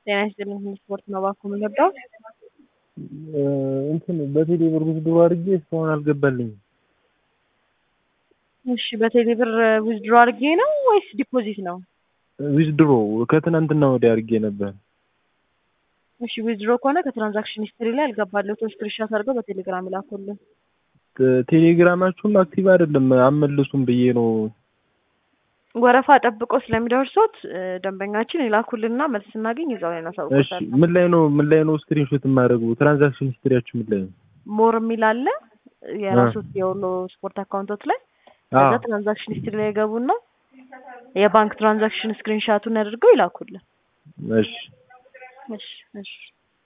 ጤና ይስጥልኝ ስፖርት ነው እባክዎ የምንወደው እንትን በቴሌ ብር ዊዝድሮ አድርጌ እስካሁን አልገባልኝም። እሺ በቴሌ ብር ዊዝድሮ አድርጌ ነው ወይስ ዲፖዚት ነው? ዊዝድሮ ከትናንትና ወዲያ አድርጌ ነበር። እሺ ዊዝድሮ ከሆነ ከትራንዛክሽን ሂስትሪ ላይ አልገባለሁትም ስክሪንሾት አድርገው በቴሌግራም ይላኩልን። ቴሌግራማችሁም አክቲቭ አይደለም አመልሱም ብዬ ነው። ወረፋ ጠብቆ ስለሚደርሶት ደንበኛችን ይላኩልንና መልስ ስናገኝ እዛው ላይ እሺ እናሳውቆታለን። ምን ላይ ነው ምን ላይ ነው ስክሪንሾት የማደርገው? ትራንዛክሽን ሂስትሪያችሁ ምን ላይ ነው? ሞር የሚል አለ የራሶት የወሎ ስፖርት አካውንቶች ላይ አዎ ከዛ ትራንዛክሽን ሂስትሪ ላይ የገቡና የባንክ ትራንዛክሽን ስክሪንሻቱን አድርገው ይላኩልን። እሺ እሺ እሺ